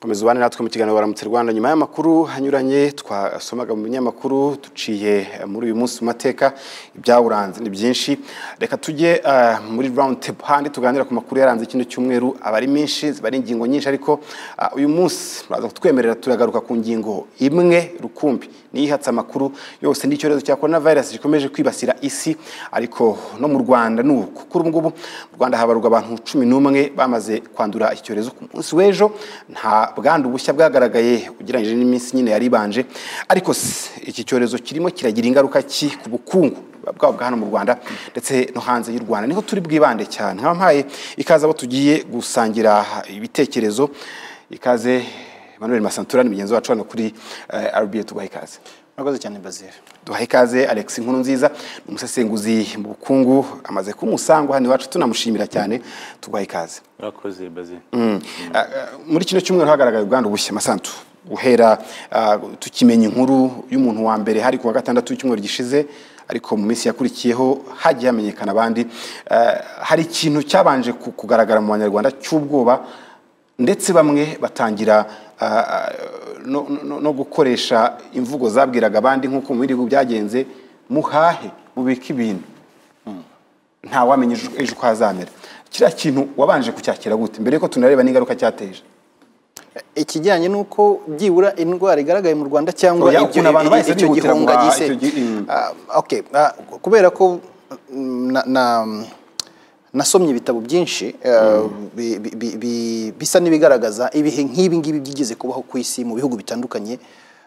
komeza ubane natwe mu kiganiro baramutse rwanda nyuma y'amakuru anyuranye twasomaga mu binyamakuru duciye muri uyu munsi mu mateka ibyawuranze ni byinshi reka tujye muri rawundi tepu handi tuganira ku makuru yaranze kino cyumweru aba ari menshi ziba ari ingingo nyinshi ariko uyu munsi muraza kutwemerera turagaruka ku ngingo imwe rukumbi niyihatse amakuru yose n'icyorezo cya korona virusi gikomeje kwibasira isi ariko no mu rwanda ni uku kuri ubu ngubu mu rwanda habarurwa abantu cumi n'umwe bamaze kwandura iki cyorezo ku munsi w'ejo nta bwandu bushya bwagaragaye ugereranyije n'iminsi nyine yari ibanje ariko iki cyorezo kirimo kiragira ingaruka ki ku bukungu bwaba bwa hano mu rwanda ndetse no hanze y'u rwanda niho turi bwibande cyane nkaba mpaye ikaze abo tugiye gusangira ibitekerezo ikaze manuel masantura ni mugenzi wacu hano kuri rba tubaha ikaze murakoze cyane bazira duhaye ikaze alex nkuru nziza ni umusesenguzi mu bukungu amaze kumusangwa hano iwacu tunamushimira cyane tuguhaye ikaze murakoze bazira muri kino cyumweru hagaragaye ubwandu bushya masantu guhera tukimenya inkuru y'umuntu wa mbere hari ku wa gatandatu w'icyumweru gishize ariko mu minsi yakurikiyeho hagiye hamenyekana abandi hari ikintu cyabanje kugaragara mu banyarwanda cy'ubwoba ndetse bamwe batangira no gukoresha imvugo zabwiraga abandi nk'uko mu bihugu byagenze muhahe mubike ibintu ntawamenya ejo uko hazamera kiriya kintu wabanje kucyakira gute mbere yuko tunareba n'ingaruka cyateje ikijyanye n'uko byibura indwara igaragaye mu rwanda cyangwa Oya, ukuntu abantu bahise icyo bihutira gihunga guhaha, gise icyo gi- mm. Ah, okay, ah, kubera ko mm, na- na- nasomye ibitabo byinshi ah, bi- bi- bi- bi- bisa n'ibigaragaza ibihe nk'ibi ngibi byigeze kubaho ku isi mu bihugu bitandukanye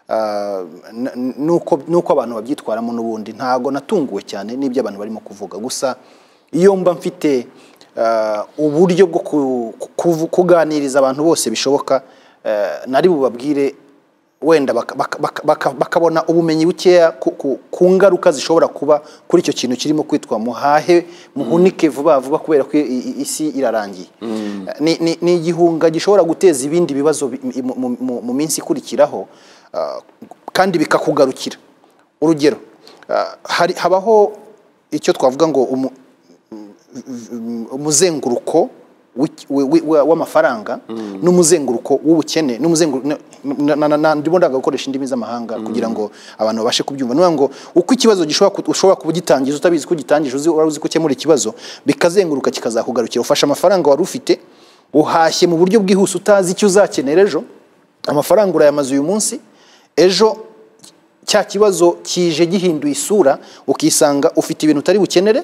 ah, n- n- n'uko n'uko abantu babyitwaramo n'ubundi ntago natunguwe cyane n'ibyo abantu barimo kuvuga gusa iyo mba mfite ah, uburyo bwo ku- ku- kuganiriza abantu bose bishoboka ah, nari bubabwire wenda baka- baka- baka- baka- bakabona ubumenyi bukeya ku- ku ku ngaruka zishobora kuba kuri icyo kintu kirimo kwitwa muhahe muhunike vuba vuba kubera ko i- i- isi irarangiye Ni- ni ni igihunga gishobora guteza ibindi bibazo bi- mu- mu- mu- mu minsi ikurikiraho ah, kandi bikakugarukira urugero ah, hari habaho icyo twavuga ngo umu- umuzenguruko w'iki- wi- wi- wa- w'amafaranga n'umuzenguruko w'ubukene n'umuzenguruko na- na- na- na- ndimo ndaga gukoresha indimi z'amahanga kugira ngo abantu babashe kubyumva niyo ngo uko ikibazo gishobora ku- ushobora kuba ugitangiza utabizi ko ugitangije uzi wari uzi ko ukemura ikibazo bikazenguruka kikazakugarukira ufashe amafaranga wari ufite uhashye mu buryo bwihuse utazi icyo uzakenera ejo amafaranga urayamaze uyu munsi ejo cya kibazo kije gihinduye isura ukisanga ufite ibintu utari bukenere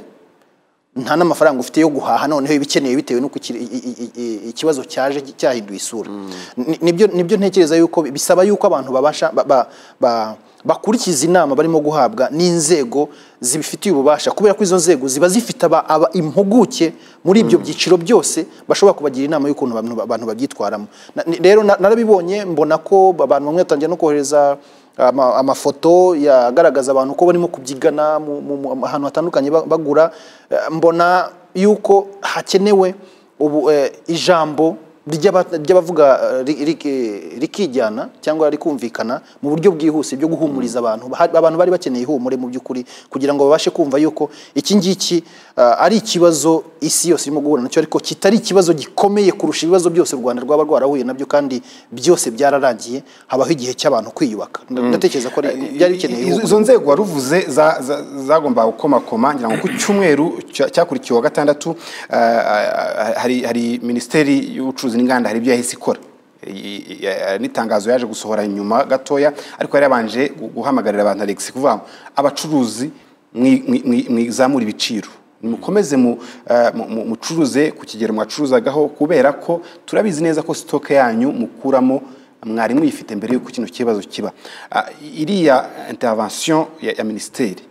nta n'amafaranga ufite yo guhaha noneho ibikeneye bitewe n'uko iki- i- i- i- ikibazo cyaje cyahinduye isura Ni- nibyo nibyo ntekereza yuko bisaba yuko abantu babasha ba- ba- ba- bakurikiza inama barimo guhabwa n'inzego zibifitiye ububasha kubera ko izo nzego ziba zifite aba- aba- impuguke muri ibyo byiciro byose bashobora kubagira inama y'ukuntu abantu- abantu babyitwaramo Na- ni- rero na- narabibonye mbona ko abantu bamwe batangira no kohereza ama- amafoto yagaragaza abantu ko barimo kubyigana mu- mu- mu- ahantu hatandukanye ba- bagura Eh, mbona yuko hakenewe ubu eh, ijambo ry'aba- ry'abavuga eh, ri- ri- rikijyana cyangwa rikumvikana mu buryo bwihuse byo guhumuriza abantu Hari- abantu bari bakeneye ihumure mu by'ukuri kugira ngo babashe kumva yuko iki ngiki eh, ari ikibazo isi yose irimo guhura nacyo ariko kitari ikibazo gikomeye kurusha ibibazo byose u Rwanda rwaba rwarahuye nabyo kandi byose byararangiye habaho igihe cy'abantu kwiyubaka ndatekereza ko ari- byari bikeneye Izo- ihumure. izo nzego waruvuze za- za- zagomba gukomakoma ngira ngo ku cyumweru cya- cyakurikiye wa gatandatu ah, ah, hari hari minisiteri y'ubucuruzi n'inganda hari ibyo yahise ikora I- i- i- n'itangazo yaje gusohora nyuma gatoya ariko yari yabanje gu- guhamagarira abantu alex kuvuga ngo abacuruzi mwi- mwi- mwi- mwizamura ibiciro nimukomeze mu- ah, mu- mu- mucuruze ku kigero mwacuruzagaho kubera ko turabizi neza ko sitoke yanyu mukuramo mwari mwifite mbere y'uko kino kibazo kiba Ah, iriya intervention ya, ya minisiteri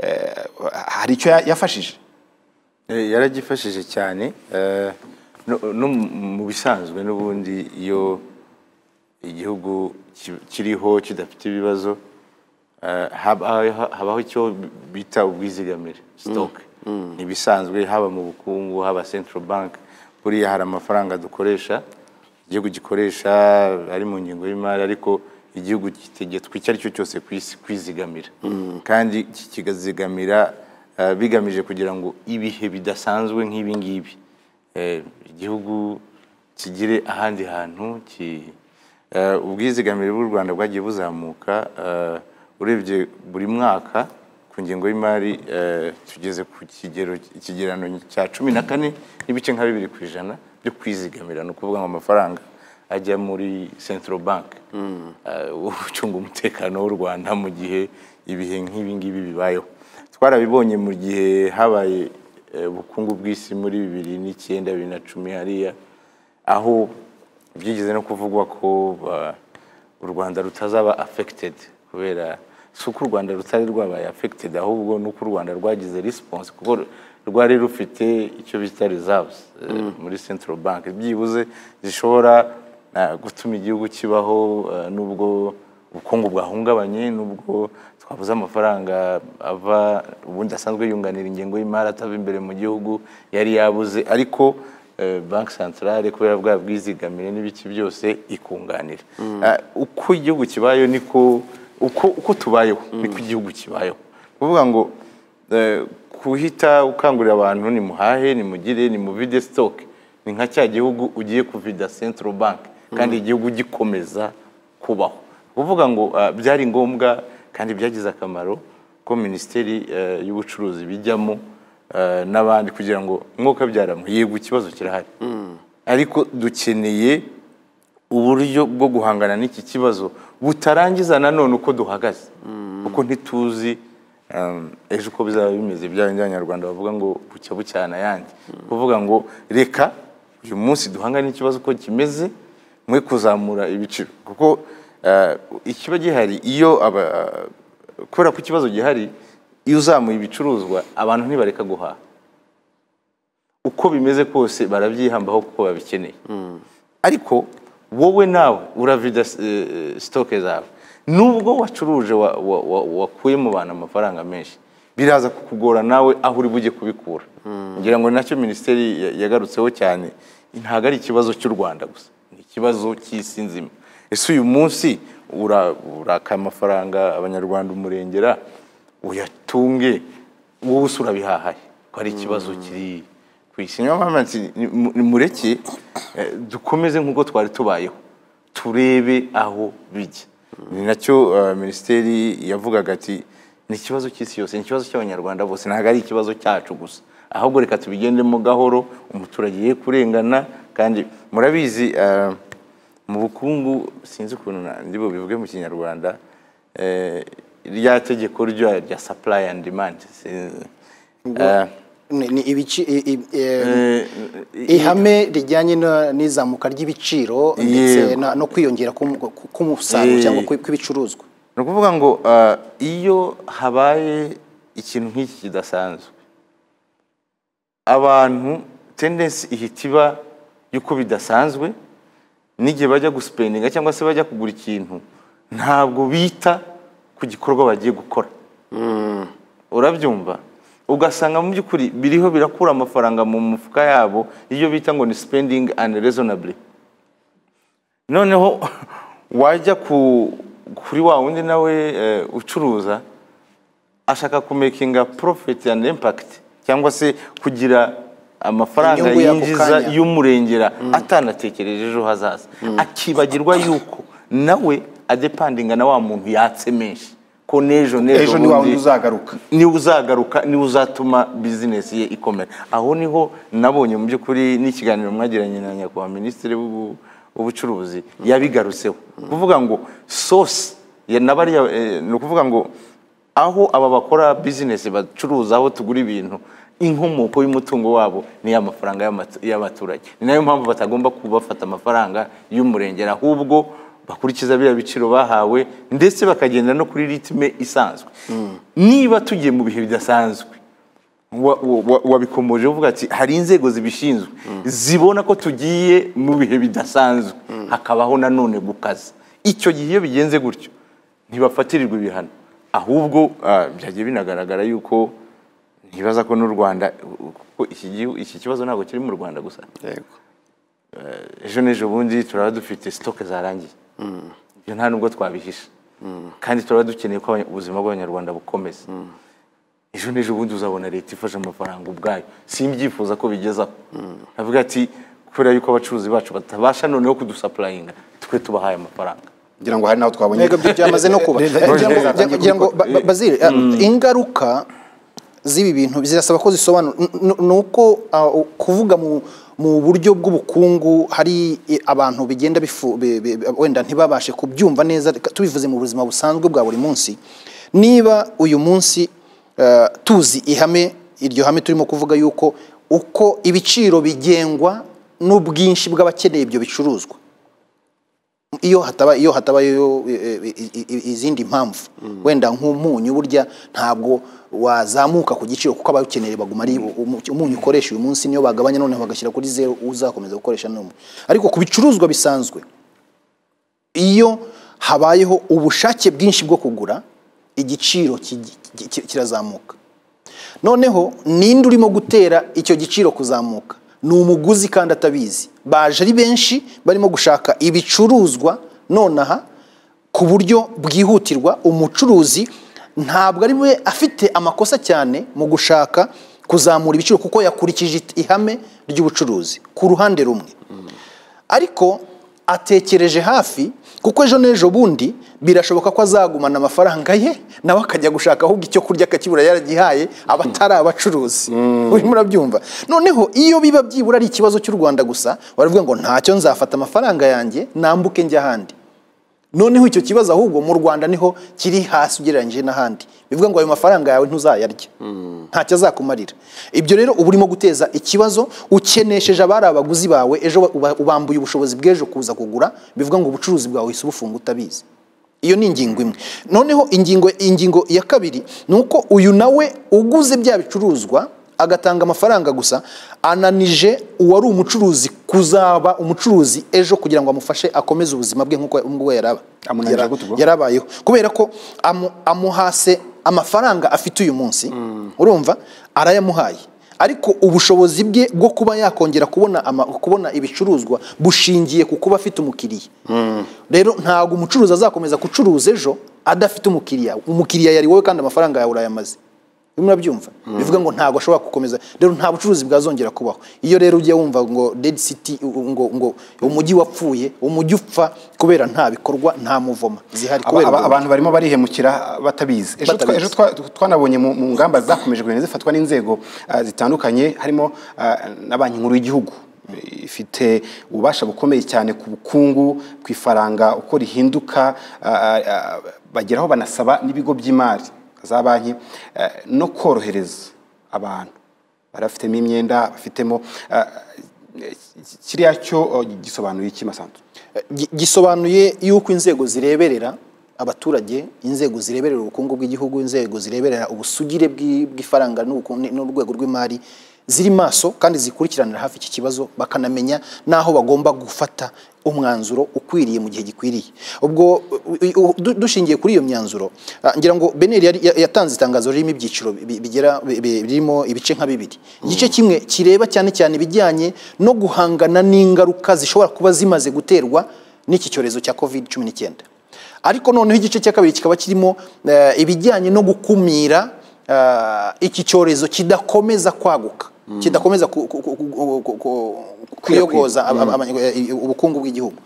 eh, hari icyo ya- yafashije Eh, yaragifashije cyane eh, no no mu bisanzwe n'ubundi iyo igihugu ki- kiriho kidafite ibibazo eh, haba- habaho icyo bita ubwizigamire sitoke ni ibisanzwe haba mu bukungu haba central bank buriya hari amafaranga dukoresha igihugu gikoresha ari mu ngingo y'imari ariko igihugu gitegetswe icyo ari cyo cyose ku isi kwizigamira kandi ki- kigazigamira eh, bigamije kugira ngo ibihe bidasanzwe nk'ibi ngibi eh, igihugu kigire ahandi hantu ki- eh, ubwizigamire bw'u rwanda bwagiye buzamuka eh, urebye buri mwaka ku ngengo y'imari eh, tugeze ku kigero ikigerano cya cumi na kane n'ibice nka bibiri ku ijana byo kwizigamira ni ukuvuga ngo amafaranga ajya muri central bank eh, ucunga umutekano w'u rwanda mu gihe ibihe nk'ibi ngibi bibayeho twarabibonye mu gihe habaye eh, ubukungu bw'isi muri bibiri n'icyenda bibiri na cumi hariya aho byigeze no kuvugwa ko ba- u rwanda rutazaba affected kubera si uko u rwanda rutari rwabaye affected ahubwo ni uko u rwanda rwagize response kuko rwari rufite icyo bita reserves eh, muri central bank byibuze zishobora eh, gutuma igihugu kibaho eh, nubwo ubukungu bwahungabanye nubwo twabuze amafaranga ava ubundi asanzwe yunganira ingengo y'imari atava imbere mu gihugu yari yabuze ariko eh, banki santarare kubera bwa bwizigamire n'ibiki byose ikunganira Ah, uko igihugu kibayeho niko uko uko tubayeho niko igihugu kibayeho kuvuga ngo eh, kuhita ukangurira abantu nimuhahe nimugire nimuvide stock ni nka cya gihugu ugiye kuvida central bank kandi igihugu gikomeza kubaho kuvuga ngo ah, byari ngombwa kandi byagize akamaro ko minisiteri eh, y'ubucuruzi bijyamo eh, n'abandi kugira ngo mwuka byaramwe yego ikibazo kirahari ariko dukeneye uburyo bwo guhangana n'iki kibazo butarangiza nanone uko duhagaze kuko ntituzi um, ejo uko bizaba bimeze bya bindi abanyarwanda bavuga ngo bucya bucyana ayandi kuvuga ngo reka uyu munsi duhangane n'ikibazo uko kimeze mwe kuzamura ibiciro kuko eh, ikiba gihari iyo aba- kubera ko ikibazo gihari iyo uzamuye ibicuruzwa abantu ntibareka guhaha uko bimeze kose barabyihambaho kuko babikeneye ariko wowe nawe uravida eh, sitoke zawe nubwo wacuruje wa- wa- wa- wakuye mu bantu amafaranga menshi biraza kukugora nawe aho uri bujye kubikura ngira ngo nacyo minisiteri ya- yagarutseho cyane ntabwo ari ikibazo cy'u rwanda gusa ni ikibazo cy'isi nzima ese uyu munsi ura- uraka amafaranga abanyarwanda umurengera uyatunge wowe se urabihahaye ko ari ikibazo kiri ku isi niyo mpamvu nti nimu- nimureke eh, dukomeze nk'uko twari tubayeho turebe aho bijya ni nacyo eh, minisiteri yavugaga ati ni ikibazo cy'isi yose ni ikibazo cy'abanyarwanda bose ntabwo ari ikibazo cyacu gusa ahubwo reka tubigendemo gahoro umuturage ye kurengana kandi murabizi eh, mu bukungu sinzi ukuntu na- ndi bubivuge mu kinyarwanda eh, rya tegeko rya rya supply and demand si- eh, ni ni ibici i- i- eh, eh, ihame rijyanye na- n'izamuka ry'ibiciro ndetse Yego. na- no kwiyongera k'umu- k'umusaruro Eh. cyangwa kw- kw'ibicuruzwa ni ukuvuga ngo ah, iyo habaye ikintu nk'iki kidasanzwe abantu tendensi ihita iba y'uko bidasanzwe n'igihe bajya gusipendinga cyangwa se bajya kugura ikintu ntabwo bita ku gikorwa bagiye gukora urabyumva ugasanga mu by'ukuri biriho birakura amafaranga mu mufuka yabo iyo bita ngo ni spending and reasonably noneho wajya ku kuri wa wundi nawe eh, ucuruza ashaka kumekinga profit and impact cyangwa se kugira amafaranga Inyungu y'ako yinjiza kanya. y'umurengera atanatekereje ejo hazaza akibagirwa yuko nawe adepandinga na wa muntu yatse menshi ko n'ejo n'ejo ejo ni wa bundi- wundi uzagaruka niwe uzagaruka niwe uzatuma bizinesi ye ikomera aho niho nabonye mu by'ukuri n'ikiganiro mwagiranye na nyakubahwa minisitiri w'ubu- w'ubucuruzi yabigarutseho ni ukuvuga ngo sosi ya- na bariya, eh, ni ukuvuga ngo aho aba bakora bizinesi bacuruza aho tugura ibintu inkomoko y'umutungo wabo ni ya mafaranga y'amatu- y'abaturage ni nayo mpamvu batagomba kubafata amafaranga y'umurengera ahubwo bakurikiza biriya biciro bahawe ndetse bakagenda no kuri ritime isanzwe niba tugiye mu bihe bidasanzwe wa- wa- wa- wabikomoje uvuga ati hari inzego zibishinzwe zibona ko tugiye mu bihe bidasanzwe hakabaho nanone gukaza icyo gihe iyo bigenze gutyo ntibafatirirwa ibihano ahubwo ah, byagiye binagaragara yuko ntibaza ko n'u rwanda kuko iki gihu- iki kibazo ntabwo kiri mu rwanda gusa yego ejo n'ejo bundi turaba dufite sitoke zarangiye ibyo nta nubwo twabihisha kandi turaba dukeneye ko abanya- ubuzima bw'abanyarwanda bukomeza ejo n'ejo bundi uzabona leta ifashe amafaranga ubwayo simbyifuza ko bigezaho avuga ati kubera yuko abacuruzi bacu batabasha noneho kudusapurayinga twe tubahaye amafaranga ngira ngo hari n'aho twabonye Ntego byo byamaze no kuba Leta- Eh, ngira ngo- Leta- ngira ngo ba- ba- bazire eh, ingaruka z'ibi bintu zirasaba ko zisobanura N- n- ni uko ah, u- kuvuga mu mu buryo bw'ubukungu hari eh, abantu bigenda bifu bi- bi- bi- wenda ntibabashe kubyumva neza reka tubivuze mu buzima busanzwe bwa buri munsi niba uyu munsi eh, tuzi ihame iryo hame turimo kuvuga yuko uko ibiciro bigengwa n'ubwinshi bw'abakeneye ibyo bicuruzwa iyo hataba iyo hatabayo eh, eh, i- i- izindi mpamvu wenda nk'umunyu burya ntabwo wazamuka ku giciro kuko abawukeneye baguma ari umu- umunyu ukoresha uyu munsi niyo bagabanya none bagashyira kuri zero uzakomeza gukoresha n'umwe ariko ku bicuruzwa bisanzwe iyo habayeho ubushake bwinshi bwo kugura igiciro ki- ki- ki- kirazamuka noneho ninde urimo gutera icyo giciro kuzamuka ni umuguzi kandi atabizi baje ari benshi barimo gushaka ibicuruzwa nonaha ku buryo bwihutirwa umucuruzi ntabwo ari we afite amakosa cyane mu gushaka kuzamura ibiciro kuko yakurikije ihame ry'ubucuruzi ku ruhande rumwe ariko atekereje hafi kuko ejo n'ejo bundi birashoboka ko azagumana amafaranga ye nawe akajya gushaka ahubwo icyo kurya akakibura yaragihaye aba atari abacuruzi urimo urabyumva noneho iyo biba byibura ari ikibazo cy'u rwanda gusa baravuga ngo ntacyo nzafata amafaranga yanjye nambuke njya ahandi noneho icyo kibazo ahubwo mu rwanda niho kiri hasi ugereranyije n'ahandi bivuga ngo ayo mafaranga yawe ntuzayarya ntacyo azakumarira ibyo rero uba urimo guteza ikibazo ukenesheje abari abaguzi bawe ejo uba- ubambuye ubushobozi bw'ejo kuza kugura bivuga ngo ubucuruzi bwawe uhise ubufunga utabizi iyo ni ingingo imwe noneho ingingo ingingo ya kabiri ni uko uyu nawe uguze bya bicuruzwa agatanga amafaranga gusa ananije uwari umucuruzi kuzaba umucuruzi ejo kugira ngo amufashe akomeze ubuzima bwe nk'uko nk'uko yaraba Amunanije yara- gute ubwo? yarabayeho kubera ko amu- amuhase amafaranga afite uyu munsi urumva arayamuhaye ariko ubushobozi bwe bwo kuba yakongera kubona ama- kubona ibicuruzwa bushingiye ku kuba afite umukiriya rero ntabwo umucuruzi azakomeza gucuruza ejo adafite umukiriya umukiriya yari wowe kandi amafaranga yawe urayamaze urimo urabyumva bivuga ngo ntabwo ashobora gukomeza rero nta bucuruzi bwazongera kubaho iyo rero ujya wumva ngo dead city u- u- ngo ngo umujyi wapfuye umujyi upfa kubera nta bikorwa nta muvoma zihari Aba- kubera aba- ubwo abantu barimo barihemukira batabizi ejo twa- Batabizi. ejo twa- twanabonye mu mu ngamba zakomeje kugenda zifatwa n'inzego ah, zitandukanye harimo ah, na banki nkuru y'igihugu ifite ububasha bukomeye cyane ku bukungu ku ifaranga uko rihinduka ah, ah, ah, bageraho banasaba n'ibigo by'imari za banki ah, no korohereza abantu barafitemo imyenda bafitemo ah, kiriya cyo oh, gisobanuye iki masanzu gi- gisobanuye yuko inzego zireberera abaturage inzego zireberera ubukungu bw'igihugu inzego zireberera ubusugire bw'i- bw'ifaranga n'ubuku- n'urwego rw'imari ziri maso kandi zikurikiranira hafi iki kibazo bakanamenya n'aho bagomba gufata umwanzuro ukwiriye mu gihe gikwiriye ubwo u- u- u- du- dushingiye kuri iyo myanzuro ah, ngira ngo beneri yari- ya- yatanze itangazo ririmo ibyiciro bi- bigera bi- bi- birimo ibice nka bibiri igice kimwe kireba cyane cyane ibijyanye no guhangana n'ingaruka zishobora kuba zimaze guterwa n'iki cyorezo cya covid cumi n'icyenda ariko noneho igice cya kabiri kikaba kirimo eh, ibijyanye no gukumira eh, iki cyorezo kidakomeza kwaguka kidakomeza ku- ku- ku- ku- ku- ku- kuyogoza ab- ab- abanye- eh, ubukungu bw'igihugu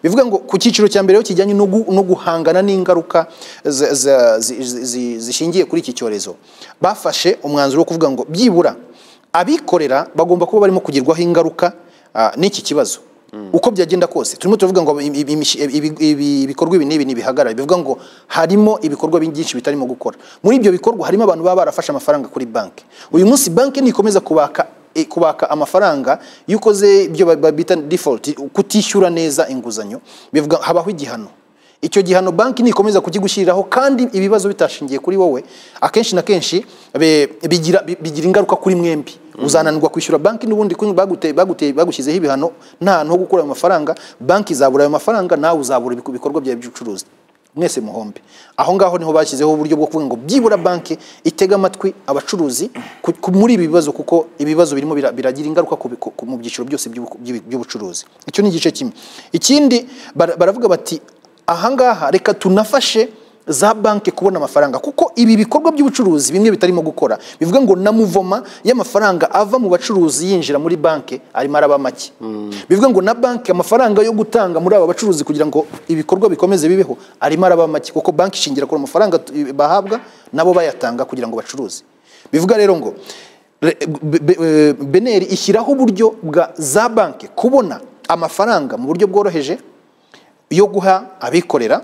bivuga ngo ku cyiciro cya mbere rero kijyanye no gu- no guhangana n'ingaruka za- za- zi- zi- zi- zishingiye kuri iki cyorezo bafashe umwanzuro wo kuvuga ngo byibura abikorera bagomba kuba barimo kugirwaho ingaruka ah, n'iki kibazo uko byagenda kose turimo turavuga ngo im- im- imish- ibi- ibi- ibikorwa ibi n'ibi ntibihagarare bivuga ngo harimo ibikorwa byinshi bitarimo gukora muri ibyo bikorwa harimo abantu baba barafashe amafaranga kuri banki uyu munsi banki nikomeza kubaka eh, kubaka amafaranga iyo ukoze ibyo ba- ba- bita default kutishyura neza inguzanyo bivuga habaho igihano icyo gihano banki nikomeza kukigushyiriraho kandi ibibazo bitashingiye kuri wowe akenshi na kenshi be- bigira bi- bigira ingaruka kuri mwembi uzananirwa kwishyura banki n'ubundi kuko bagute- bagute- bagushyizeho ibihano nta hantu ho gukura ayo mafaranga banki izabura ayo mafaranga nawe uzabura ibiku- ibikorwa byawe by'ubucuruzi mwese muhombe aho ngaho niho bashyizeho uburyo bwo kuvuga ngo byibura banki itega amatwi abacuruzi ku- ku- muri ibi bibazo kuko ibibazo birimo bira- biragira ingaruka ku bi- ku- ku- mu byiciro byose by'ubu- by'ubu- by'ubucuruzi icyo ni igice kimwe ikindi bara- baravuga bati ahangaha reka tunafashe za banki kubona amafaranga kuko ibi bikorwa by'ubucuruzi bimwe bitarimo gukora bivuga ngo na muvoma y'amafaranga ava mu bacuruzi yinjira muri banki arimo araba make bivuga ngo na banki amafaranga yo gutanga muri aba bacuruzi kugira ngo ibikorwa bikomeze bibeho arimo araba make kuko banki ishingira ku amafaranga tu- bahabwa nabo bayatanga kugira ngo bacuruze bivuga rero ngo re- be- be- eh, beneri ishyiraho uburyo bwa za banki kubona amafaranga mu buryo bworoheje yo guha abikorera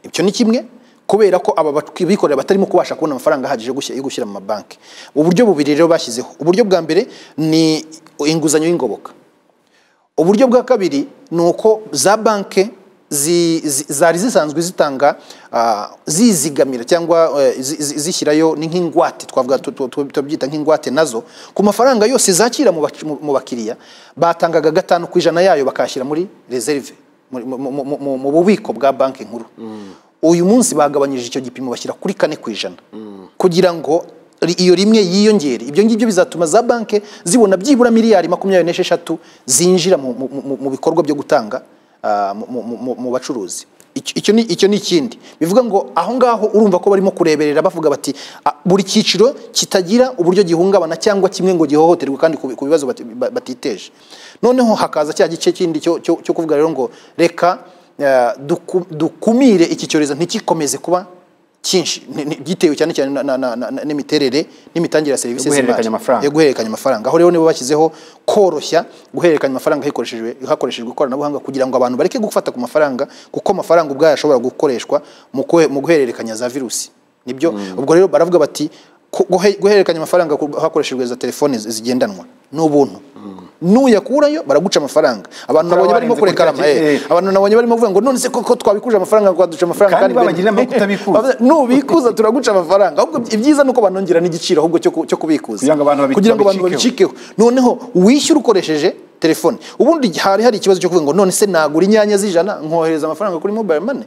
ibyo ni kimwe kubera ko aba bat- bikorera batarimo kubasha kubona amafaranga ahagije yo gushyi- yo gushyira mu mabanki uburyo bubiri rero bashyizeho uburyo bwa mbere ni inguzanyo y'ingoboka uburyo bwa kabiri ni uko za banki zi- zi- zari zisanzwe zitanga ah, zizigamira cyangwa eh, zi- zi- zishyirayo ni nk'ingwate twavuga tu- tu- tu- tubyita nk'ingwate nazo ku mafaranga yose zakira mu bac- mu- mu bakiriya batangaga gatanu ku ijana yayo bakayashyira muri reserve mu- mu- mu- mu- mu- mu bubiko bwa banki nkuru uyu munsi bagabanyije icyo gipimo bashyira kuri kane ku ijana kugira ngo ri- iyo rimwe yiyongere ibyo ngibyo bizatuma za banki zibona byibura miliyari makumyabiri n'esheshatu zinjira mu, mu, mu, mu bikorwa byo gutanga ah, mu, mu, mu, mu bacuruzi Icyo- icyo ni icyo ni ikindi bivuga ngo aho ngaho urumva ko barimo kureberera bavuga bati "Ah, buri cyiciro kitagira uburyo gihungabana cyangwa kimwe ngo gihohoterwe kandi ku bi- ku bibazo bati- ba- batiteje noneho hakaza cya gice kindi cyo cyo- cyo kuvuga rero ngo reka eh, duku- dukumire iki cyorezo ntikikomeze kuba cyinshi ni- ni- gitewe cyane cyane na- na- na- na- n'imiterere n'imitangire ya serivisi Yo guhererekanya z'imari. amafaranga. Yo guhererekanya amafaranga aho rero nibo bashyizeho koroshya guhererekanya amafaranga hakoreshejwe hakoreshejwe ikoranabuhanga kugira ngo abantu bareke gufata ku mafaranga kuko amafaranga ubwayo ashobora gukoreshwa mu kwe- mu guhererekanya za virusi nibyo ubwo rero baravuga bati ku- guhe- guhererekanya amafaranga ku- hakoreshejwe za telefone zi- zigendanwa ni ubuntu nuyakurayo baraguca amafaranga abantu nabonye barimo warenze kuri kurekara tariki, eh, eh. abantu nabonye barimo kuvuga ngo none se ko ko twabikuje amafaranga twaduca amafaranga Kandi bene- babagira inama yo kutabikuza. Bavuze, nubikuza turaguca amafaranga ahubwo ibyiza ni uko banongera n'igiciro ahubwo cyo ku- cyo kubikuza Kugira ngo abantu babi- kugira ngo abantu babicikeho. babicikeho noneho wishyura ukoresheje telefone ubundi hari hari ikibazo cyo kuvuga ngo none se nagura inyanya z'ijana nkohereza amafaranga kuri mobile money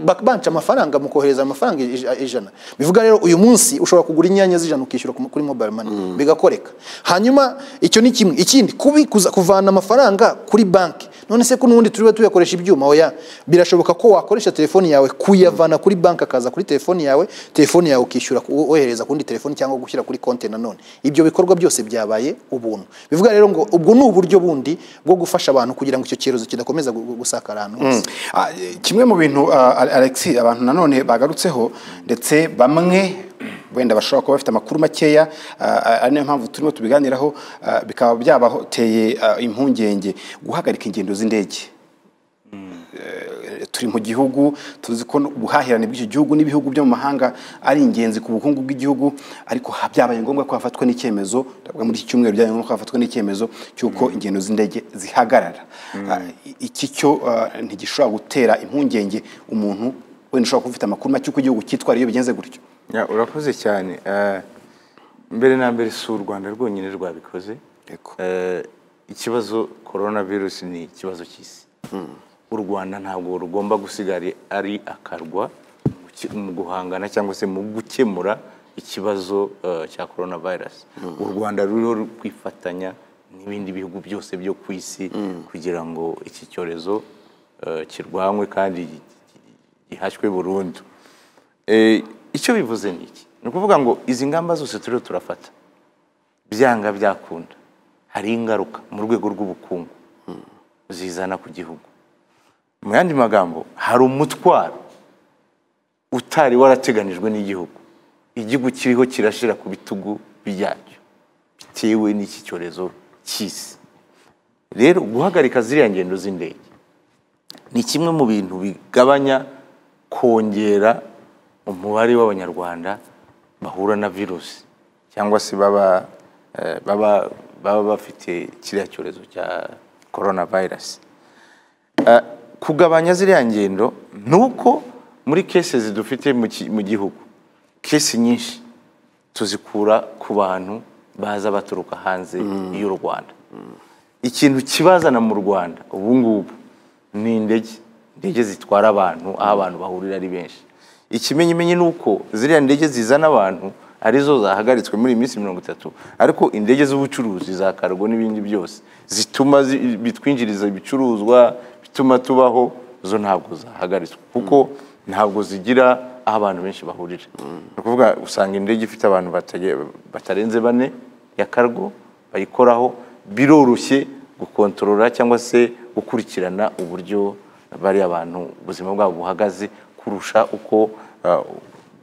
Ba- banca amafaranga mu kohereza amafaranga ij- ijana bivuga rero uyu munsi ushobora kugura inyanya z'ijana ukishyura ku- kuri mobile money bigakoreka hanyuma icyo ni kimwe ikindi kubikuza kuvana amafaranga kuri banki none se ko n'ubundi turiwe tuyakoresha ibyuma oya birashoboka ko wakoresha telefoni yawe kuyavana kuri banki akaza kuri telefoni yawe telefoni yawe ukishyura ku- wohereza kundi telefoni cyangwa gushyira kuri konti nanone ibyo bikorwa byose byabaye ubuntu bivuga rero ngo ubwo ni uburyo bundi bwo gufasha abantu kugira ngo icyo cyorezo kidakomeza gu- gu- gusakara ahantu hose Ah, kimwe mu bintu ah, Ale- Alexis abantu nanone bagarutseho ndetse bamwe wenda bashobora kuba bafite amakuru makeya ah, ari nayo mpamvu turimo tubiganiraho ah, bikaba byabateye ah, impungenge guhagarika ingendo z'indege Eh, turi mu gihugu tuzi ko ubuhahirane bw'icyo gihugu n'ibihugu byo mu mahanga ari ingenzi ku bukungu bw'igihugu ariko ha- byabaye ngombwa ko hafatwa n'icyemezo ndavuga muri iki cyumweru byabaye ngombwa ko hafatwa n'icyemezo cy'uko ingendo z'indege zihagarara Ah, i- iki cyo ah, ntigishobora gutera impungenge umuntu wenda ushobora kuba ufite amakuru make uko igihugu cyitwara iyo bigenze gutyo Ya, urakoze cyane Eh, mbere na mbere si u rwanda rwonyine rwabikoze Yego. Eh, ikibazo korona virusi ni ikibazo cy'isi u rwanda ntabwo rugomba gusigara ari akarwa mu ki- mu guhangana cyangwa se mu gukemura ikibazo eh, cya korona virusi u rwanda ruriho rukwifatanya n'ibindi bihugu byose byo ku isi kugira ngo iki cyorezo eh, kirwanywe kandi gi- gi- gihashywe burundu Eh, icyo bivuze ni iki ni ukuvuga ngo izi ngamba zose turiho turafata byanga byakunda hari ingaruka mu rwego rw'ubukungu zizana ku gihugu mu yandi magambo hari umutwaro utari warateganijwe n'igihugu igihugu kiriho kirashira ku bitugu byacyo bitewe n'iki cyorezo cy'isi rero guhagarika ziriya ngendo z'indege ni kimwe mu bintu bigabanya kongera umubare w'abanyarwanda bahura na virusi cyangwa se baba eh, baba baba bafite kiriya cyorezo cya korona virusi kugabanya ziriya ngendo ni uko muri kese dufite mu ki- mu gihugu kese nyinshi tuzikura ku bantu baza baturuka hanze y'u rwanda ikintu kibazana mu rwanda ubu ngubu ni indege indege zitwara abantu aho abantu bahurira ari benshi ikimenyimenyi ni uko ziriya ndege zizana abantu arizo zahagaritswe muri iyi minsi mirongo itatu ariko indege z'ubucuruzi za kargo n'ibindi byose zituma zi- bitwinjiriza ibicuruzwa bituma tubaho zo ntabwo zahagaritswe kuko ntabwo zigira aho abantu benshi bahurira ni ukuvuga usanga indege ifite abantu bataye- batarenze bane ya kargo bayikoraho biroroshye gukontorora cyangwa se gukurikirana uburyo bariya bantu ubuzima bwabo buhagaze kurusha uko ah,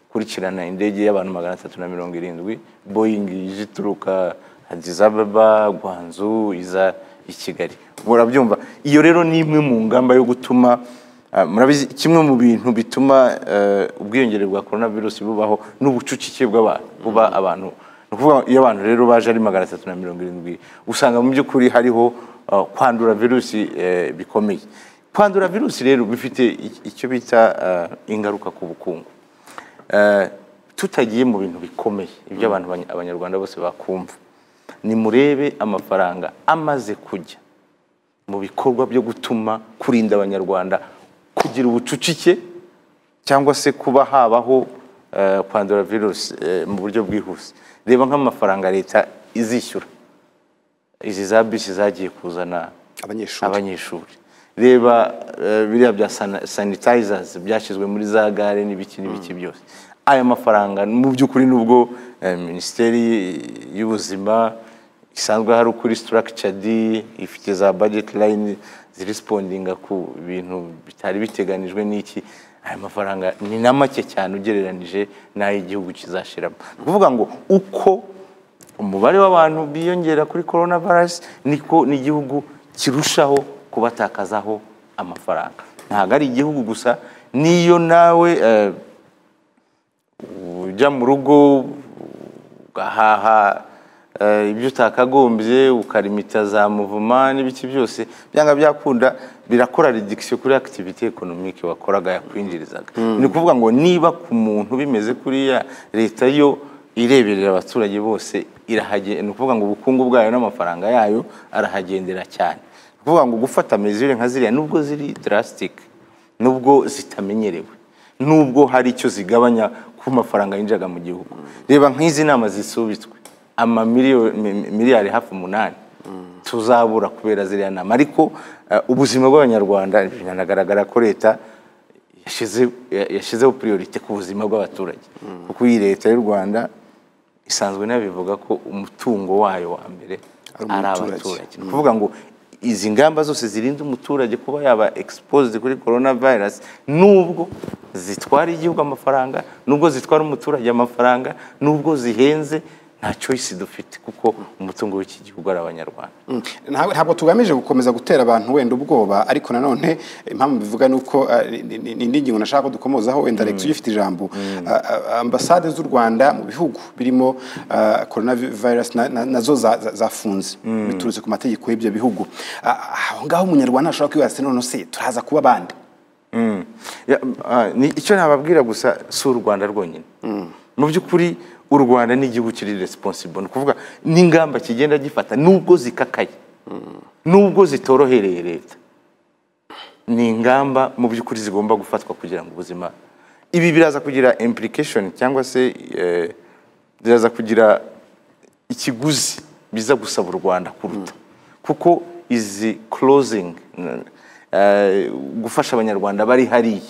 ukurikirana indege y'abantu magana atatu na mirongo irindwi boyingi ije ituruka Addis Ababa, Guangzhou, iza i Kigali murabyumva iyo rero ni imwe mu ngamba yo gutuma ah, murabizi kimwe mu bintu bituma eh, ubwiyongere bwa korona virusi bubaho n'ubucucike bw'abantu buba abantu ni ukuvuga iyo abantu rero baje ari magana atatu na mirongo irindwi usanga mu by'ukuri hariho ah, kwandura virusi eh, bikomeye kwandura virusi rero bifite i- icyo bita ah, ingaruka ku bukungu Eh, tutagiye mu bintu bikomeye ibyo abantu abanya- abanyarwanda bose bakumva nimurebe amafaranga amaze kujya mu bikorwa byo gutuma kurinda abanyarwanda kugira ubucucike cyangwa se kuba habaho eh, kwandura virusi eh, mu buryo bwihuse reba nk'amafaranga leta izishyura izi za bisi zagiye kuzana Abanyeshuri. abanyeshuri reba eh, biriya bya sana- sanitizers byashyizwe muri za gare n'ibiki n'ibiki byose aya mafaranga mu by'ukuri nubwo eh, minisiteri y'ubuzima isanzwe hari ukuri structured ifite za budget line zirispondinga ku bintu bitari biteganijwe n'iki aya mafaranga ni na make cyane ugereranije n'ay'igihugu kizashiramo ni ukuvuga ngo uko umubare w'abantu biyongera kuri korona virusi niko n'igihugu kirushaho kubatakazaho amafaranga ntabwo ari igihugu gusa n'iyo nawe eh, ujya mu rugo ugahaha eh, ibyo utakagombye ukarimita za muvuma n'ibiki byose byanga byakunda birakora reduction kuri activity economique wakoraga yakwinjirizaga ni ukuvuga ngo niba ku muntu bimeze kuriya leta yo ireberera abaturage bose irahagenda ni ukuvuga ngo ubukungu bwayo n'amafaranga yayo arahagendera cyane ni ukuvuga ngo gufata mesure nka ziriya nubwo ziri drastic nubwo zitamenyerewe nubwo hari icyo zigabanya ku mafaranga yinjaga mu gihugu reba nk'izi nama zisubitswe amamiliyoni mi- miliyari hafi umunani tuzabura kubera ziriya nama ariko eh, ubuzima bw'abanyarwanda biranagaragara ko leta yashyize- ya- yashyizeho priorite ku buzima bw'abaturage kuko iyi leta y'u rwanda isanzwe inabivuga ko umutungo wayo wa mbere Ari ari umuturage. abaturage ni ukuvuga ngo izi ngamba zose zirinda umuturage kuba yaba exposed kuri corona virus nubwo zitwara igihugu amafaranga nubwo zitwara umuturage amafaranga nubwo zihenze nta choice dufite kuko umutungo w'iki gihugu ari abanyarwanda Mm. Ntabwo- ntabwo tugamije gukomeza gutera abantu wenda ubwoba ariko nanone impamvu mbivuga ni uko ah, ni- ni ni indi ngingo nashaka ko dukomozaho wenda Alex ugifite ijambo Ah, ah, ambasade z'u Rwanda mu bihugu birimo ah, coronavirus na- na- nazo za- za- zafunze biturutse ku mategeko y'ibyo bihugu Ah, aho ngaho umunyarwanda ashobora kwibaza ati none se turaza kuba bande Ya, ah, ni icyo nababwira gusa si u rwanda rwonyine mu by'ukuri u rwanda ni igihugu kiri responsible ni ukuvuga n'ingamba kigenda gifata nubwo zikakaye nubwo zitorohereye leta ni ingamba mu by'ukuri zigomba gufatwa kugira ngo ubuzima ibi biraza kugira implication cyangwa se eh, biraza kugira ikiguzi biza gusaba u rwanda kuruta kuko izi closing eh, gufasha abanyarwanda bari hariya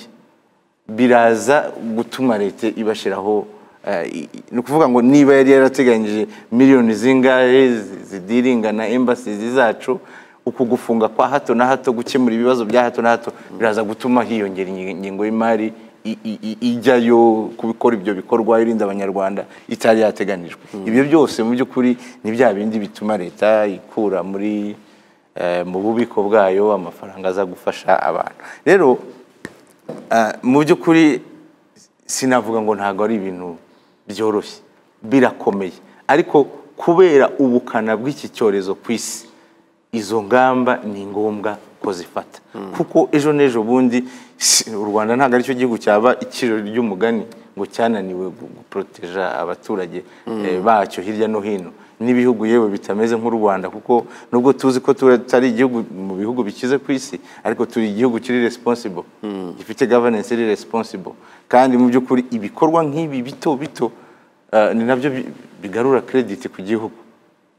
biraza gutuma leta ibashyiraho eh, i- i- ni ukuvuga ngo niba yari yarateganyije miliyoni zingahe zi- zidiringa na embasizi zacu uku gufunga kwa hato na hato gukemura ibibazo bya hato na hato biraza gutuma hiyongera inyi- ingingo y'imari i- i- i- ijyayo kubikora ibyo bikorwa irinda abanyarwanda itari yateganijwe ibyo byose mu by'ukuri ni bya bindi bituma leta ikura muri eh, mu bubiko bwayo amafaranga aza gufasha abantu rero Ah, mu by'ukuri sinavuga ngo ntabwo ari ibintu byoroshye birakomeye ariko kubera ubukana bw'iki cyorezo ku isi izo ngamba ni ngombwa ko zifata kuko ejo n'ejo bundi si- u rwanda ntabwo aricyo gihugu cyaba ikiriro ry'umugani ngo cyananiwe gu- guproteja abaturage eh, bacyo hirya no hino n'ibihugu yewe bitameze nk'u rwanda kuko nubwo tuzi ko tutari igihugu mu bihugu bikize ku isi ariko turi igihugu kiri responsible gifite governance iri responsible kandi mu by'ukuri ibikorwa nk'ibi bito bito eh, ni nabyo bi- bigarura credit ku gihugu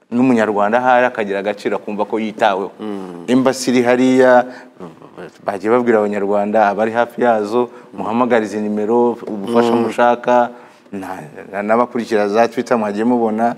n'umunyarwanda ahari akagira agaciro akumva ko yitaweho imbasi iri hariya bagiye babwira abanyarwanda abari hafi yazo muhamagare izi nimero ubufasha mushaka na- na- n'abakurikira za twita mwagiye mubona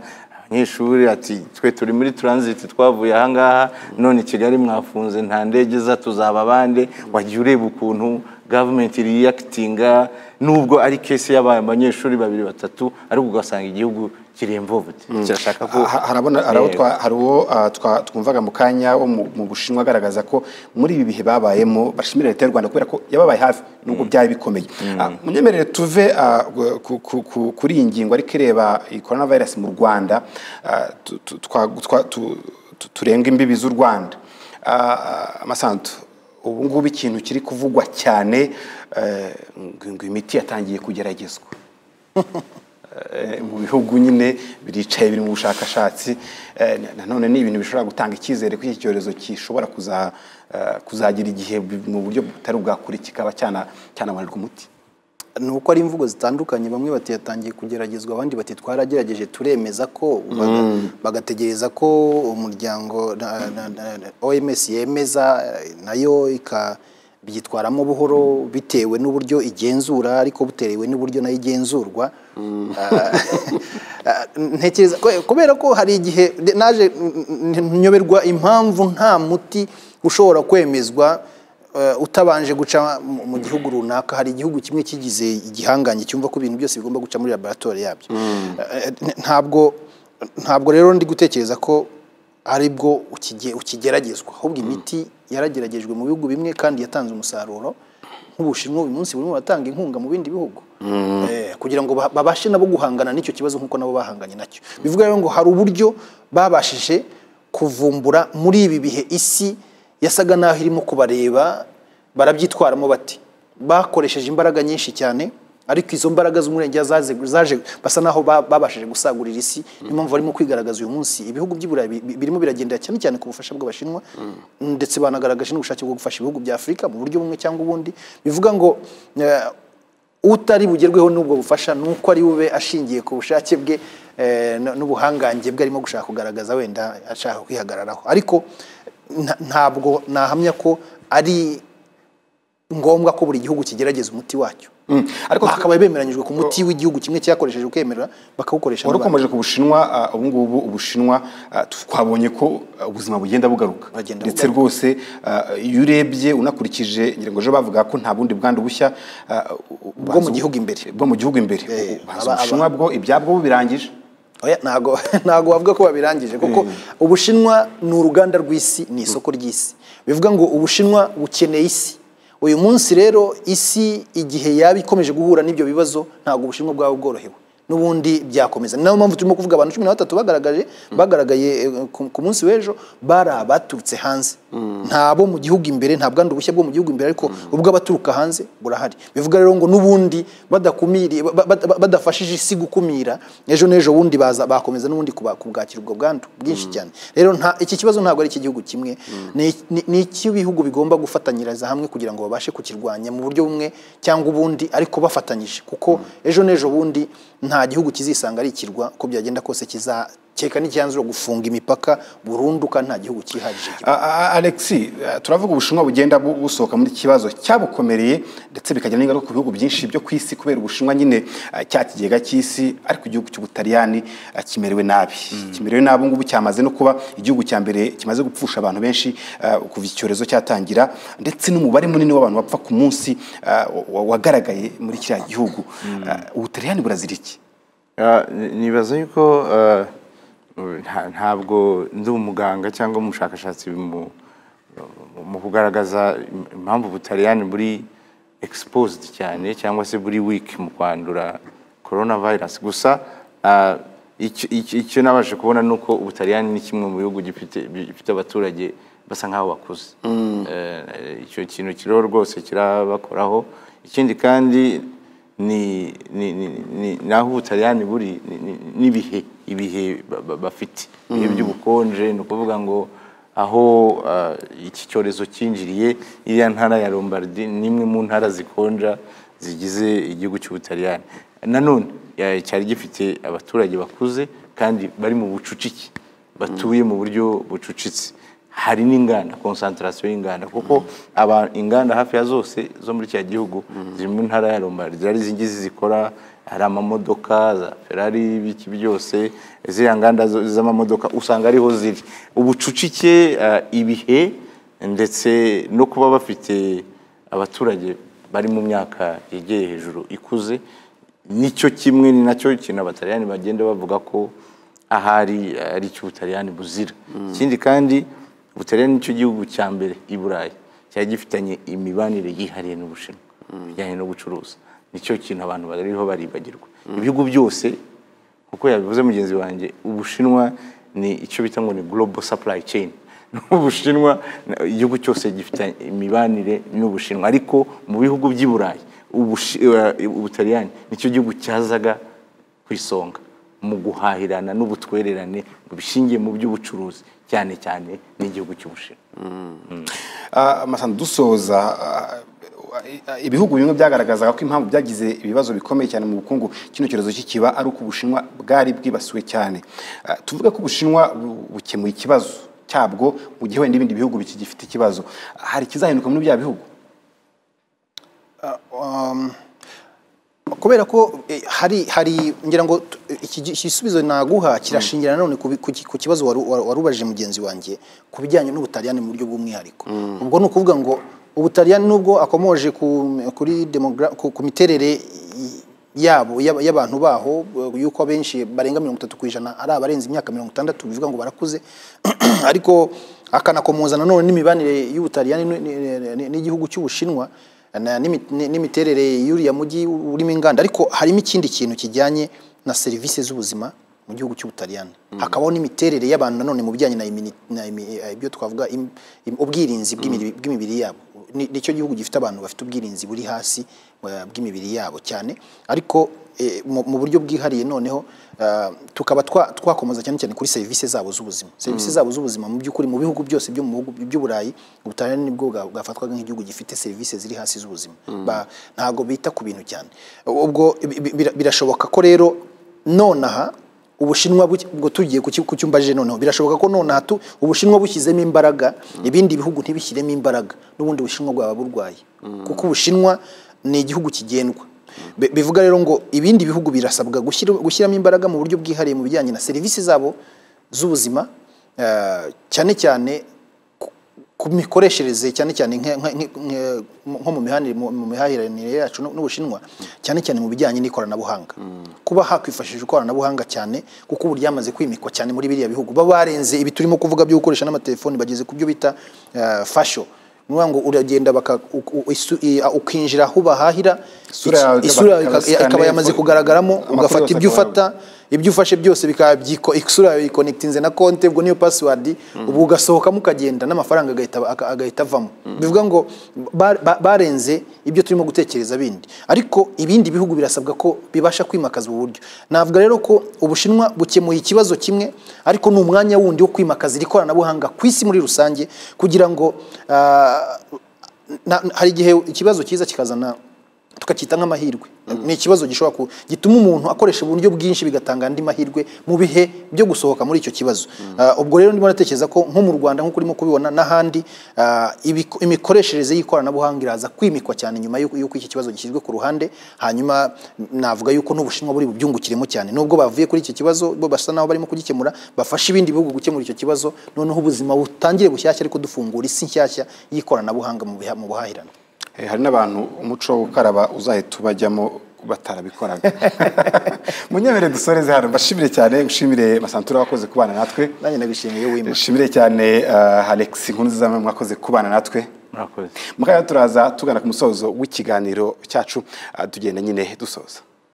abanyeshuri ati twe turi muri turanziti twavuye ahangaha none i kigali mwafunze nta ndege iza tuzaba abande wagiye ureba ukuntu gavumenti riyakitinga nubwo ari kesi y'aba banyeshuri babiri batatu ariko ugasanga igihugu kiremvubute kirashaka ko Ha- harabona hari abo twa- hari uwo ah, twa- twumvaga mu kanya wo mu mu bushinwa agaragaza ko muri ibi bihe babayemo bashimira leta y'u rwanda kubera ko yababaye hafi nubwo byari bikomeye Ah, munyemerere tuve ah, ku- ku- ku- kuri iyi ngingo ariko ireba iyi coronavirus mu rwanda ah, tu- tu- twa- twa- tu- tu- turenga imbibi z'u rwanda Ah, amasantu ubu ngubu ikintu kiri kuvugwa cyane eh, ngo ngo imiti yatangiye kugeragezwa eh, mu bihugu nyine biricaye biri mu bushakashatsi eh, na- nanone ni ibintu bishobora gutanga icyizere ko iki cyorezo gishobora kuza, eh, kuzagira igihe bi- mu buryo butari bwakure kikaba cyana- cyanabonerwa umuti ni uko ari imvugo zitandukanye bamwe bati yatangiye kugeragezwa abandi bati twaragerageje turemeza ko baga- bagategereza ko umuryango na- na- na- na- OMS yemeza eh, nayo ika byitwaramo buhoro bitewe n'uburyo igenzura ariko buterewe n'uburyo nayo igenzurwa Ah, ah, ntekereza ko- kubera ko hari igihe naje nyoberwa impamvu nta muti ushobora kwemezwa eh, utabanje guca mu mu gihugu runaka hari igihugu kimwe kigize igihanganye cyumva ko ibintu byose bigomba guca muri laboratoire yabyo Eh, n- ntabwo ntabwo rero ndi gutekereza ko aribwo ukige- ukigeragezwa ahubwo imiti yarageragejwe mu bihugu bimwe kandi yatanze umusaruro nk'ubushinwa uyu munsi burimo batanga inkunga mu bindi bihugu Eh, kugira ngo ba- babashe nabo guhangana n'icyo kibazo nk'uko nabo bahanganye nacyo bivuga rero ngo hari uburyo babashije kuvumbura muri ibi bihe isi yasaga naho irimo kubareba barabyitwaramo bati bakoresheje imbaraga nyinshi cyane ariko izo mbaraga z'umurengera zaje zaje- basa naho ba- babashije gusagurira isi niyo mpamvu barimo kwigaragaza uyu munsi ibihugu by'i Burayi bi- bi- birimo biragendera cyane cyane ku bufasha bw'abashinwa ndetse banagaragaje n'ubushake bwo gufasha ibihugu bya Afurika mu buryo bumwe cyangwa ubundi bivuga ngo eh, utari bugerweho n'ubwo bufasha ni uko ari bube ashingiye ku bushake bwe eh, n- n'ubuhangange bwe arimo gushaka kugaragaza wenda ashaka kwihagararaho ariko nta- ntabwo nahamya ko ari ngombwa ko buri gihugu kigerageza umuti wacyo ariko bakaba bemeranyijwe ku muti w'igihugu kimwe cyakoresheje ukemera bakawukoresha wari n'abandi. ukomeje ku bushinwa ah, ubu ngubu ubushinwa ah, twabonye ko ah, ubuzima bugenda bugaruka Bugenda ndetse bugaruka. rwose ah, iyo urebye unakurikije ngira ngo ejo bavuga ko nta bundi bwandu bushya ah, Bwo mu gihugu imbere. bwo mu gihugu imbere Eh, Ubanza aba- aba- ubushinwa bwo ibyabwo birangije Oya, ntago ntago bavuga ko babirangije kuko ubushinwa ni uruganda rw'isi ni isoko ry'isi bivuga ngo ubushinwa bukeneye isi uyu munsi rero isi igihe yaba ikomeje guhura n'ibyo bibazo ntabwo ubushinwa bwaba bworohewe n'ubundi byakomeza ni nayo mpamvu turimo kuvuga abantu cumi na batatu bagaragaje bagaragaye eh, ku ku munsi w'ejo bari abaturutse hanze ntabo mu gihugu imbere nta bwandu bushya bwo mu gihugu imbere ariko ubw'abaturuka hanze burahari bivuga rero ngo n'ubundi badakumiriye ba- ba- ba- badafashije isi gukumira ejo n'ejo bundi baza bakomeza n'ubundi kuba- kubwakira ubwo bwandu bwinshi cyane rero nta iki kibazo ntabwo ari icy'igihugu kimwe ni- ni- ni icy'ibihugu bigomba gufatanyiriza hamwe kugira ngo babashe kukirwanya mu buryo bumwe cyangwa ubundi ariko bafatanyije kuko ejo n'ejo bundi nta gihugu kizisanga ari ikirwa uko byagenda kose kizakeka n'icyanzuro gufunga imipaka burundu kandi nta gihugu cyihagije A- a- Alexi eh, turavuga ubushinwa bugenda bu- busohoka muri iki kibazo cyabukomereye ndetse bikagira n'ingaruka ku bihugu byinshi byo ku isi kubera ubushinwa nyine eh, cya kigega cy'isi ariko igihugu cy'ubutaliyani eh, kimerewe nabi kimerewe nabi ubu ngubu cyamaze no kuba igihugu cya mbere kimaze gupfusha abantu benshi eh, kuva iki cyorezo cyatangira ndetse n'umubare munini w'abantu bapfa ku munsi eh, wa- wagaragaye muri kiriya gihugu Eh, ubutaliyani burazira iki Ah, ni- nibaza yuko ah, nta- ntabwo ndi umuganga cyangwa umushakashatsi mu mu kugaragaza im- impamvu ubutaliyani buri exposed cyane cyangwa se buri weak mu kwandura coronavirus gusa ah, icyo- icyo icyo nabashe kubona ni uko ubutaliyani ni kimwe mu bihugu gifite bifite abaturage basa nk'aho bakuze Eh, icyo kintu kiriho rwose kirabakoraho ikindi kandi ni ni ni ni naho ubutaliyani buri ni- ni- n'ibihe ibihe ba- ba- bafite ibihe by'ubukonje ni ukuvuga ngo aho ah, iki cyorezo cyinjiriye iriya ntara ya Lombardi ni imwe mu ntara zikonja zigize igihugu cy'ubutaliyani nanone ya- cyari gifite abaturage bakuze kandi bari mu bucucike batuye mu buryo bucucitse hari n'inganda konsantarasiyo y'inganda kuko aba inganda hafi ya zose zo muri kiriya gihugu ziri mu ntara ya Lombardi hari izingizi zikora hari amamodoka za ferari ibiki byose ziriya nganda zo- z'amamodoka usanga ariho ziri ubucucike eh, ibihe ndetse no kuba bafite abaturage bari mu myaka yegeye hejuru ikuze nicyo kimwe ni nacyo ikintu abataliyani bagenda bavuga ko ahari eh, ari cyo ubutaliyani buzira ikindi kandi ubutaliyani nicyo gihugu cya mbere i burayi cyari gifitanye imibanire yihariye n'ubushinwa bijyanye no gucuruza nicyo kintu abantu bariho baribagirwa ibihugu byose kuko yabivuze mugenzi wanjye ubushinwa ni icyo bita ngo ni global supply chain ubushinwa na- igihugu cyose gifite imibanire n'ubushinwa ariko mu bihugu by'i burayi ubushi- eh, ubutaliyani nicyo gihugu cyazaga ku isonga mu guhahirana n'ubutwererane bishingiye mu by'ubucuruzi cyane cyane n'igihugu cy'ubushinwa Ah, Masamba, dusoza ah, ah, ibihugu bimwe byagaragazaga ko impamvu byagize ibibazo bikomeye cyane mu bukungu kino cyorezo kikiba ari uko ubushinwa bwari bwibasiwe cyane Ah, tuvuge ko ubushinwa bu- bukemuye ikibazo cyabwo mu gihe wenda ibindi bihugu bikigifite ikibazo hari ikizahinduka muri bya bihugu um, kubera ko eh, hari hari ngira ngo t- iki gi- igisubizo naguha kirashingira nanone ku bi- ku ki- ku kibazo waru- waru- warubajije mugenzi wanjye ku bijyanye n'ubutaliyani mu buryo bw'umwihariko ubwo ni ukuvuga ngo ubutaliyani nubwo akomoje ku kuri demogra- ku, ku miterere y- yabo y'aba- y'abantu baho eh, yuko abenshi barenga mirongo itatu ku ijana ari abarenze imyaka mirongo itandatu bivuga ngo barakuze ariko akanakomoza nanone n'imibanire y'ubutaliyani n- n- n- n'igihugu cy'ubushinwa na- n'imi- ni- n'imiterere y'uriya mujyi urimo inganda ariko harimo ikindi kintu kijyanye na serivisi z'ubuzima mu gihugu cy'ubutaliyani hakabaho n'imiterere y'abantu nanone mu bijyanye na imini- na imi- eh, ibyo twavuga im- im- ubwirinzi bw'imibiri- bw'imibiri yabo Ni- nicyo gihugu gifite abantu bafite ubwirinzi buri hasi eh, bw'imibiri yabo cyane ariko eh, mu mu buryo bwihariye noneho eh, tukaba twa- twakomeza cyane cyane kuri serivisi zabo z'ubuzima serivisi zabo z'ubuzima mu by'ukuri mu bihugu byose byo mu bihugu by'uburayi ubutaliyani nibwo bwa- bwafatwaga nk'igihugu gifite serivisi ziri hasi z'ubuzima Ba- ntabwo bita ku bintu cyane ubwo bi- bi- bira- birashoboka ko rero nonaha ubushinwa buki- ubwo tugiye ku ki- ku cyumba je noneho birashoboka ko nonaha tu- ubushinwa bushyizemo imbaraga ibindi bihugu ntibishyiremo imbaraga n'ubundi ubushinwa bwaba burwaye kuko ubushinwa ni igihugu kigendwa Bi- bivuga rero ngo ibindi bihugu birasabwa gushyira- gushyiramo imbaraga mu buryo bwihariye mu bijyanye na serivisi zabo z'ubuzima eh, cyane cyane ku- ku mikoreshereze cyane cyane nka- nka- nka- nka- nko mu mihanire- mu- mu mihahiranire yacu n'u- n'ubushinwa cyane cyane mu bijyanye n'ikoranabuhanga kuba hakwifashishwa ikoranabuhanga cyane kuko ubu ryamaze kwimikwa cyane muri biriya bihugu baba barenze ibi turimo kuvuga byo gukoresha n'amatelefoni bageze ku byo bita eh, fasho ni ukuvuga ngo uragenda baka u- u- isu- i- a- ukinjira aho bahahira Isura yawe iki- isura yawe ikaba- ika- ikaba yamaze kugaragaramo Amakuru ugafata yose ibyo akaba ufata ibyo ufashe byose bikaba byiko isura yawe ikonekitinze na konti ubwo niyo pasiwadi ubu ugasohokamo ukagenda n'amafaranga agahita aga- agahita avamo bivuga ngo ba- ba- barenze ibyo turimo gutekereza bindi ariko ibindi bihugu birasabwa ko bibasha kwimakaza ubu buryo navuga rero ko ubushinwa bukemuye ikibazo kimwe ariko ni umwanya wundi wo kwimakaza iri koranabuhanga ku isi muri rusange kugira ngo ah, na- hari igihe ikibazo cyiza kikazana tukacyita nk'amahirwe ni ikibazo gishobora ku gituma umuntu akoresha uburyo bwinshi bigatanga andi mahirwe mu bihe byo gusohoka muri icyo kibazo Ah, ubwo rero ndimo natekereza ko nko mu rwanda nk'uko urimo kubibona n'ahandi ah, ibiko- imikoreshereze y'ikoranabuhanga iraza kwimikwa cyane nyuma y'uko y'uko iki kibazo gishyizwe ku ruhande hanyuma navuga yuko n'ubushinwa buri bubyungukiremo cyane nubwo bavuye kuri iki kibazo bo basa n'aho barimo kugikemura bafashe ibindi bihugu gukemura icyo kibazo noneho ubuzima butangire bushyashya ariko dufungura isi nshyashya y'ikoranabuhanga mu biha- mu buhahirane Eh, hari n'abantu umuco wo gukaraba uzahita ubajyamo batarabikoraga munyemere dusoreze hano mbashimire cyane ushimire masantura wakoze kubana natwe nanjye ndagushimiye wima nshimire cyane uh, alex nkuruziza mwakoze kubana natwe murakoze mukanya turaza tugana ku musozo w'ikiganiro cyacu uh, tugenda nyine dusoza